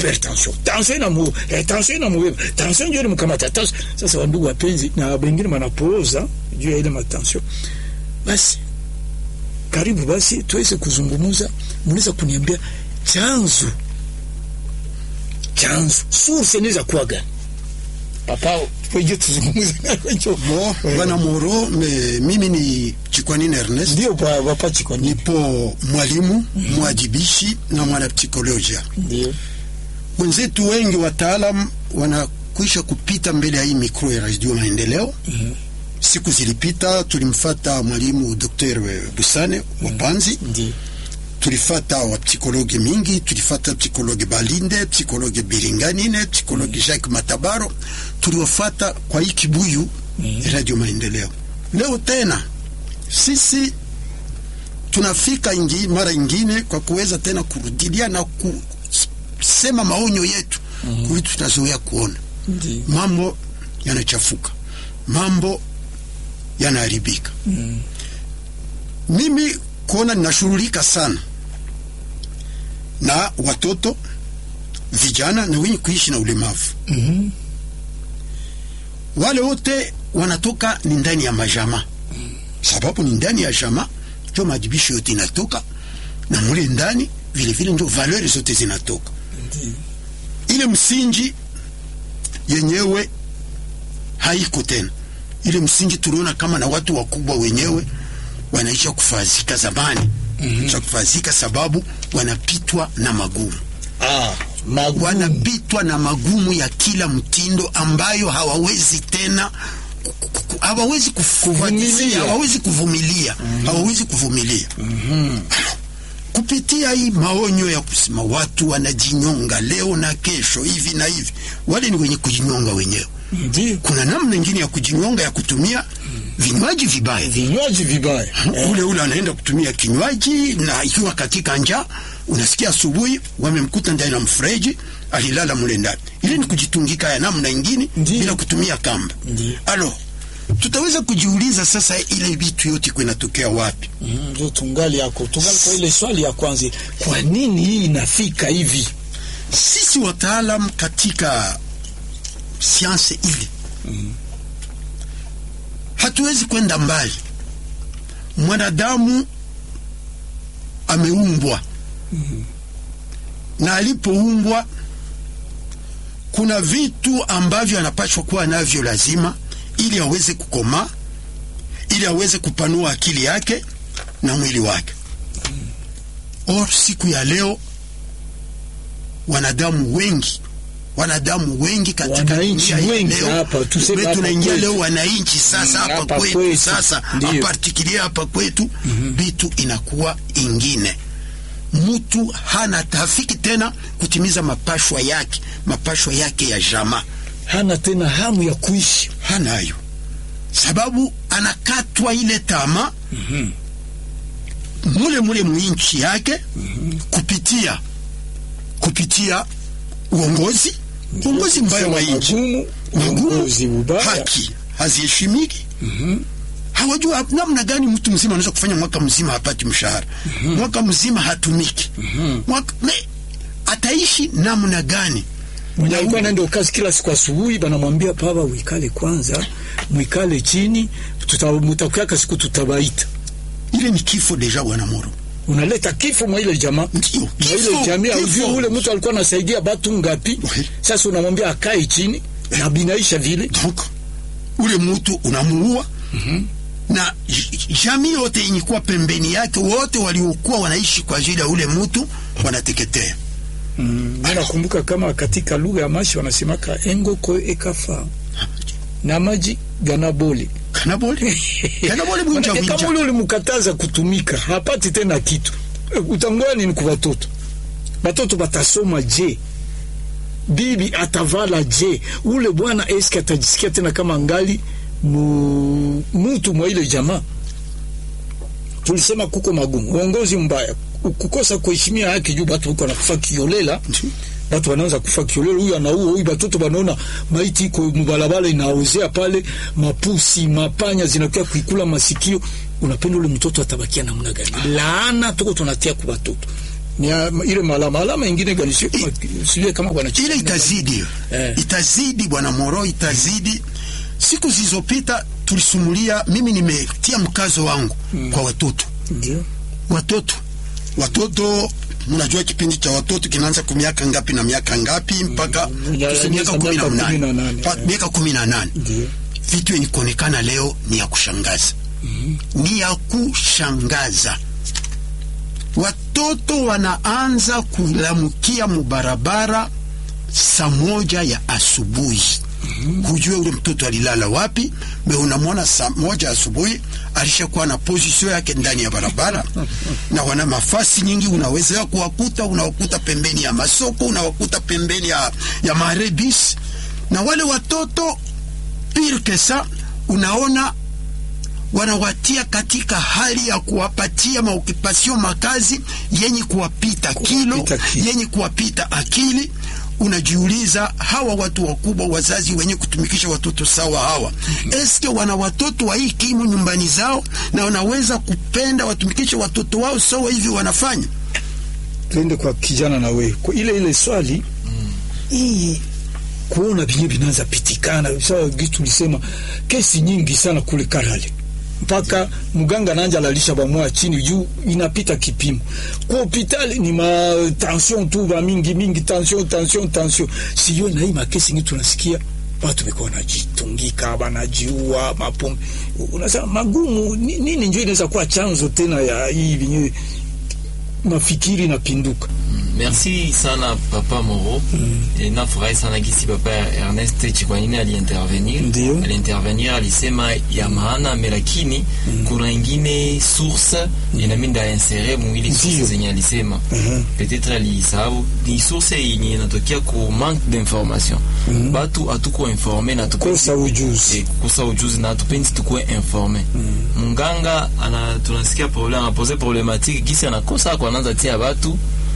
hypertension tension ina mu eh, tension ina mu tension ndio mkamata tension sasa wandugu wapenzi na wengine wanapooza juu ya ile matension basi karibu basi tuweze kuzungumza mnaweza kuniambia chanzo chanzo source inaweza kuwa gani papa tuje tuzungumze nacho Bo, bwana Moro, me, mimi ni Chikwanini Ernest, ndio pa papa chiko ni nipo mwalimu mwajibishi na mwanapsikolojia. ndio Wenzetu wengi wataalam wanakwisha kupita mbele ya hii mikro ya Radio Maendeleo. Siku zilipita tulimfata mwalimu Dr. Busane wa Panzi, ndio tulifata wa psikologe mingi, tulifata psikologe Balinde, psikologe Biringanine, psikologe Jacques Matabaro, tuliwafata kwa hii kibuyu Radio Maendeleo. Leo tena sisi tunafika ingi, mara ingine kwa kuweza tena kurudilia na kusema maonyo yetu mm -hmm. vitu tunazoea kuona ndio mambo yanachafuka, mambo yanaharibika. Mm. Mimi kuona ninashughulika sana na watoto vijana na wenye kuishi na ulemavu. Mhm. Wale wote wanatoka ni ndani ya majama, sababu ni ndani ya jama njo majibisho yote inatoka, na mule ndani vile vile njo valori zote zinatoka. Ndio. Ile msingi yenyewe haiko tena. Ile msingi tuliona kama na watu wakubwa wenyewe wanaisha kufazika zamani, mm -hmm. kufazika sababu wanapitwa na magumu ah magumu wanapitwa na magumu ya kila mtindo ambayo hawawezi tena ku- ku- ku- hawawezi kufuatilia, Kuvumilia. hawawezi kuvumilia hawawezi kuvumilia kupitia hii maonyo ya kusema watu wanajinyonga leo na kesho hivi na hivi, wale ni wenye kujinyonga wenyewe. ndio Kuna namna nyingine ya kujinyonga ya kutumia vinywaji vibaya vinywaji vibaya Eh, ule ule anaenda kutumia kinywaji na ikiwa katika njaa, unasikia asubuhi wamemkuta ndani ya mfereji alilala mule ndani. Ile ni kujitungika ya namna ingine Ndiyo. bila kutumia kamba. Ndiyo. Alo, tutaweza kujiuliza sasa, ile vitu yote kwa inatokea wapi? mm, ndio tungali yako tungali kwa ile swali ya kwanza kwa nini hii inafika hivi Sisi wataalam katika sianse ile hatuwezi kwenda mbali. Mwanadamu ameumbwa na alipoumbwa kuna vitu ambavyo anapaswa kuwa navyo lazima, ili aweze kukomaa, ili aweze kupanua akili yake na mwili wake. Or siku ya leo wanadamu wengi wanadamu wengi katika Wananchi dunia ya wengi leo, hapa, tuseme tume- hapa tunaingia kwetu. leo wananchi sasa Mm, hapa hapa kwetu, kwetu. sasa Ndiyo. apartikilia hapa kwetu vitu inakuwa ingine mtu hana tafiki tena kutimiza mapashwa yake mapashwa yake ya jamaa hana tena hamu ya kuishi hanayo sababu anakatwa ile tama mule mule mwinchi yake kupitia kupitia uongozi uongozi mbaya wa nchi magumu magumu uongozi ubaya haki haziheshimiki hawajua namna gani mtu mzima anaweza kufanya mwaka mzima hapati mshahara mwaka mzima hatumiki mwaka, me, ataishi namna gani mwenye alikuwa anaenda kazi kila siku asubuhi, banamwambia baba, uikale kwanza, mwikale chini, tuta- mutakuaka siku tutabaita. ile ni kifo deja bwana moro Unaleta kifo mwa ile jamaa Ndio, na kifo, ile jamii, kifo. aujui ule mtu alikuwa anasaidia batu ngapi? Oui. Sasa unamwambia akae chini na binaisha vile donc ule mtu unamuua na j- jamii yote yenye kuwa pembeni yake wote waliokuwa wanaishi kwa ajili ya ule mtu wanateketea Mm, mimi nakumbuka kama katika lugha ya mashi wanasemaka engoko ekafa na maji ganabole kanabole kanabole bunja Manake kama bunja ule ulimkataza kutumika hapati tena kitu Eh, utangoa nini kwa watoto watoto batasoma je bibi atavala je ule bwana eske atajisikia tena kama ngali mu, mutu mwa ile jamaa tulisema kuko magumu uongozi mbaya kukosa kuheshimia haki juu batu huko wanakufa kiolela watu wanaanza kufa kiolela, huyu anaua huyu, batoto banaona maiti iko mubalabala inaozea pale, mapusi mapanya zinakuwa kuikula masikio. Unapenda ule mtoto atabakia namna gani? Laana tuko tunatia kwa batoto ni ya- ile malama alama ingine gani sio kama sio kama bwana ile itazidi Eh. itazidi bwana Moro, itazidi. Siku zilizopita tulisumulia, mimi nimetia mkazo wangu kwa watoto ndio watoto watoto mnajua kipindi cha watoto kinaanza kwa miaka ngapi na miaka ngapi mpaka Ya- ya- tuseme miaka miaka kumi na kumi na nane nane. Pa- miaka kumi na nane ndio vitu yenye kuonekana leo ni ya kushangaza ni ya kushangaza watoto wanaanza kulamukia mubarabara saa moja ya asubuhi hujue ule mtoto alilala wapi me unamwona saa moja asubuhi alishakuwa na position yake ndani ya barabara na wana mafasi nyingi unaweza kuwakuta unawakuta pembeni ya masoko unawakuta pembeni ya, ya marebis na wale watoto pire que ça unaona wanawatia katika hali ya kuwapatia maokipasio makazi yenye kuwapita kilo kilo. yenye kuwapita akili unajiuliza hawa watu wakubwa wazazi wenye kutumikisha watoto sawa hawa eske wana watoto wa hii kimo nyumbani zao na wanaweza kupenda watumikishe watoto wao sawa hivi wanafanya tuende kwa kijana na wewe kwa ile ile swali hii kuona vinye vinaanza pitikana sawa gitu tulisema kesi nyingi sana kule Karale mpaka mganga nanja lalisha bamwa chini juu inapita kipimo kwa hospitali ni ma tension tu ba mingi mingi tension tension tension siyo na hii makesi ngi tunasikia watu biko wanajitungika wanajiua mapombe unasema magumu ni- nini ndio inaweza kuwa chanzo tena ya hii vinye mafikiri napinduka Merci sana papa Moro. E, nafurahi sana gisi papa Ernest Chikwanini aliintervenir. Ndio. Aliintervenir alisema ya maana me lakini kuna ingine source inami ndainserer mu ile source Ndio. zenye alisema. Mhm. Peut-être alisahau ni source yenye inatokea ku manque d'information. Batu hatuko informe na tuko kosa ujuzi Eh, kukosa ujuzi na tupendi tukuwe informe munganga ana tunasikia problem anapose problematike kisi anakosa ako anaanza tia batu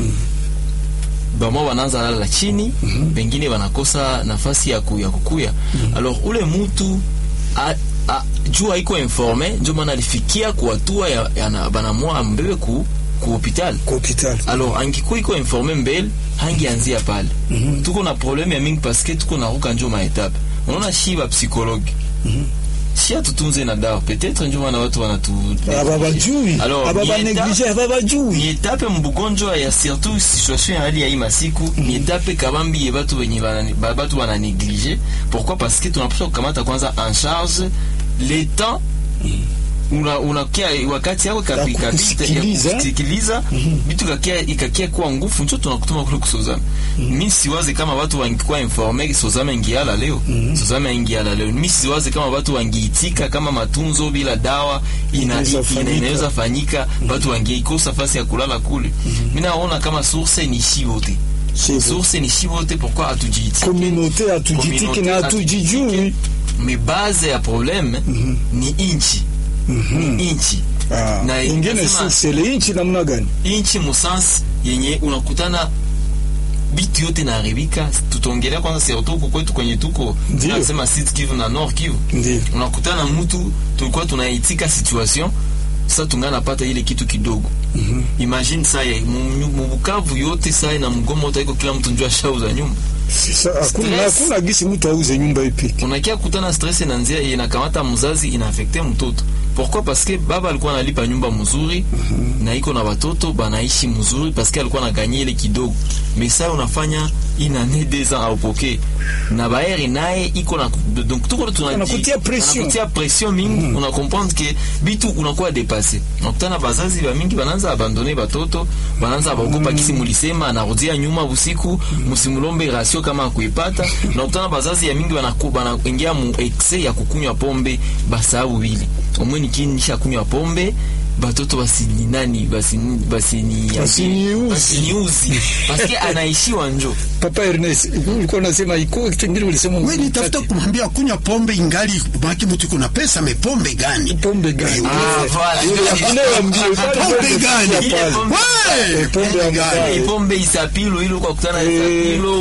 bamwa wanaanza lala chini pengine wanakosa nafasi ya, ku, ya kukuya alors ule mutu a, a, juu haiko informe njo maana alifikia kuatua ya, ya na- banamwa ambebe ku ku hopital kwa hospitali alors angikuwa iko informe mbele hangianzia pale tuko na probleme ya mingi paske tuko na ruka njo maetape unaona shi ba psychologue shi atutunze na dawa peut-être njo maana watu wanatu aba bajui Alors, aba ni baneglige aba ni bajui etape mbugonjwa ya surtout situation ya hali ya hii masiku ni etape kabambi ye batu wenye bana- ba- batu wana néglige pourquoi parce que tunapaswa kukamata kwanza en charge le temps una unakia wakati yako Ya kapi- kapite kukusikiliza. ya kusikiliza vitu kakia ikakia kuwa ngufu njo tunakutuma kule kusozama mi siwazi kama watu wangikuwa informe sozama ingiala leo sozama ingiala leo mi siwazi kama watu wangiitika kama matunzo bila dawa ina- Inaweza ina- fanyika. inaweza fanyika watu wangeikosa fasi ya kulala kule mi naona kama source ni shi wote Shivo. source ni shi wote pourquoi hatujiitiki communauté hatujitiki Communauté na hatujijui me base ya probleme ni inchi ni inchi Ah, Na ingine inasema- sele inchi namna gani inchi musansi yenye unakutana bitu yote naharibika tutaongelea kwanza surtout huko kwetu kwenye tuko Ndio. tunasema Sud Kivu na Nord Kivu Ndio. unakutana mtu tulikuwa tunaitika situation sasa tungana pata ile kitu kidogo imagine saya mu- mu Bukavu yote saya na mgomo wote iko kila mtu njua shauza nyumba Sasa hakuna Stress. hakuna gisi mtu auze nyumba ipiki unakia kutana stress inaanzia inakamata mzazi inaafekte mtoto pourquoi parce que baba alikuwa analipa nyumba mzuri na iko na watoto banaishi mzuri parce que alikuwa anaganye ile kidogo mais ça unafanya ina ne deux ans aupoke na baere naye iko na donc tuko tunaji Anakutia pression. anakutia pression mingi una comprendre que bitu unakuwa dépassé unakutana bazazi ba mingi banaanza abandone batoto banaanza baogopa kisi mulisema anarudia nyuma usiku musimulombe rasio kama akuipata unakutana bazazi ya mingi banaku- banaingia mu excès ya kukunywa pombe basahau bili omweni kini nisha kunywa pombe batoto basini nani basini basini Basiniuzi. basiniuzi paske anaishiwa njo papa Ernest ulikuwa unasema iko kingine ulisema we nitafuta kumwambia kunywa pombe ingali maki mtu iko na pesa me pombe gani pombe gani Eh, Ah, voilà. Ile ya kulewa mbio, pale Pombe pombe gani? kufikia pale. Ile pombe- We! Eh, pombe ya gani? mbaya. ipombe isapilo ilo kwa kutana Eh. isapilo uma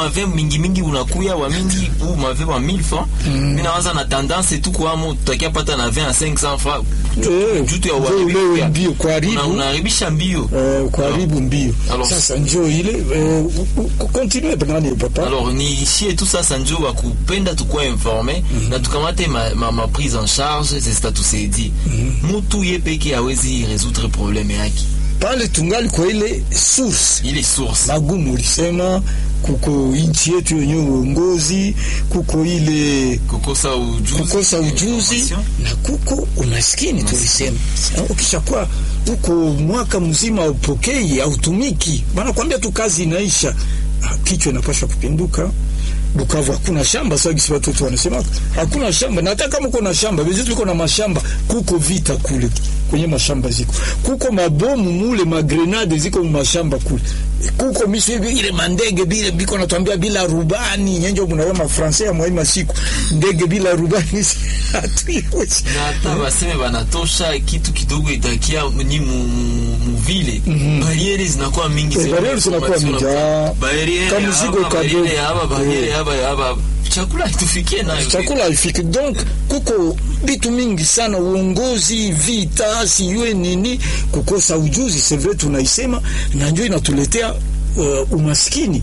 mave mingi mingi unakuya wa mingi u mave wa 1000 francs mimi nawaza na tendance tu kwa mo tutakia pata na 20 à 500 francs Eh, jutu ya njo ulewe uharibika. mbio kuharibu. Una- unaharibisha mbio Eh, kuharibu mbio Alors- sasa njo ile eh, u- u- continue nani papa alors ni shie tu sasa njo wa kupenda tukuwa informe na tukamate ma, ma, ma prise en charge sesa tusaidie mutu ye peke awezi résoudre problème yake pale tungali kwa ile source ile source magumu ulisema kuko nchi yetu yenye uongozi kuko ile kukosa ujuzi kukosa ujuzi information. na kuko umaskini tulisema Na ukishakuwa uko mwaka mzima upokei autumiki banakwambia tu kazi inaisha Ah, kichwa inapasha kupinduka Bukavu hakuna shamba sasa, gisi watoto wanasema hakuna shamba, na hata kama uko na shamba vizi tuliko na mashamba, kuko vita kule kwenye mashamba ziko, kuko mabomu mule, magrenade ziko mashamba kule, kuko misu hivi ile mandege bile biko natwambia bila rubani nyenjo mnawe mafransa ya mwaima siku ndege bila rubani hatuiwezi na hata baseme banatosha kitu kidogo itakia ni mu- mu- muvile bariere zinakuwa mingi Eh, sema bariere zinakuwa mingi, ah. bariere Kama mzigo hapa, bariere kadogo. hapa bariere Eh. hapa hapa chakula haitufikie nayo chakula haifiki. Donc kuko vitu mingi sana, uongozi, vita, sijue nini, kukosa ujuzi. C'est vrai tunaisema, na ndio inatuletea uh, umaskini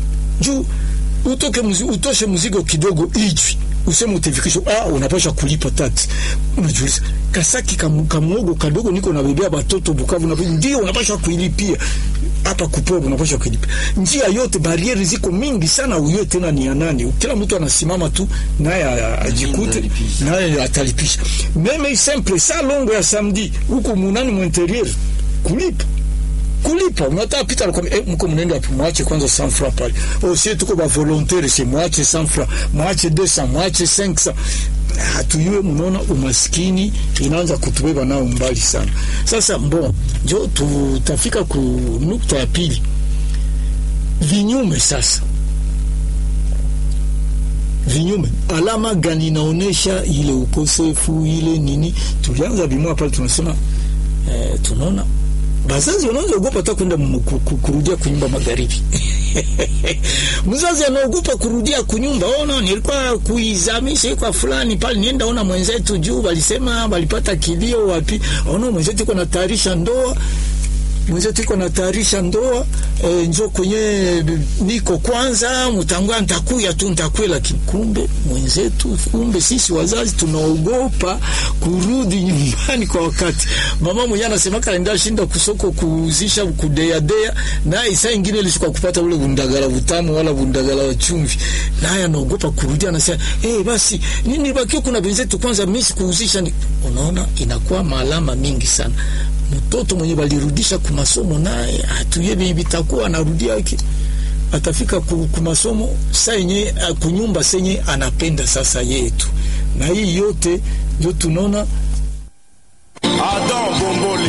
juu utoke mzi, utoshe mzigo kidogo ijwi useme utafikisha, ah, unapasha kulipa tax. Unajiuliza, kasaki kam, kamuogo kadogo niko nabebea batoto Bukavu, na ndio unapasha kuilipia hapa kuporo, unapasha kuilipia. Njia yote barieri ziko mingi sana, uyo tena ni ya nani? Kila mtu anasimama tu naye a- ajikute Atalipisha. naye atalipisha. Meme simple sa longo ya samedi huko munani mu interieur kulipa kulipa unataka pita nakwambia eh, mko mnaenda hapo mwache kwanza 100 francs pale oh sie tuko ba volontaire c'est mwache 100 francs mwache 200 mwache 500 hatuyue mnaona umaskini inaanza kutubeba nao mbali sana sasa bon njo tutafika ku nukta ya pili vinyume sasa vinyume alama gani inaonesha ile ukosefu ile nini tulianza bimwa pale tunasema eh, tunaona bazazi wanaanza ogopa hata kwenda mu- ku- ku- kurudia kunyumba magharibi mzazi anaogopa kurudia kunyumba ona nilikuwa kuizamisha kwa fulani pale nienda ona mwenzetu juu walisema walipata kilio wapi ona mwenzetu iko natayarisha ndoa mwenzetu iko natayarisha ndoa e, njo kwenye niko kwanza mtangua ntakuya tu ntakuya, lakini kumbe mwenzetu, kumbe sisi wazazi tunaogopa kurudi nyumbani kwa wakati. Mama mwenyewe anasema kaenda shinda kusoko kuuzisha kudeadea, naye saa ingine ilishuka kupata ule bundagala butamu wala bundagala wa chumvi, naye anaogopa kurudi, anasema eh, basi nini bakio, kuna benzetu kwanza mimi sikuuzisha. ni-" Unaona, inakuwa maalama mingi sana mtoto mwenye balirudisha kumasomo naye hatuye vitakuwa anarudia yake atafika ku, kumasomo saa yenye uh, kunyumba senye anapenda sasa yetu, na hii yote ndio tunaona Adam Bombole.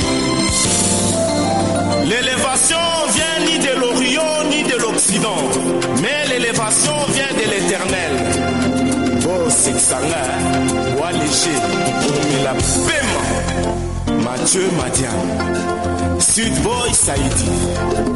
L'élévation vient ni de l'Orient ni de l'Occident, mais l'élévation vient de l'Éternel. Oh, c'est ça là, wa léger, mais la paiement. Mathieu Madian, Sud Boy Saïdi.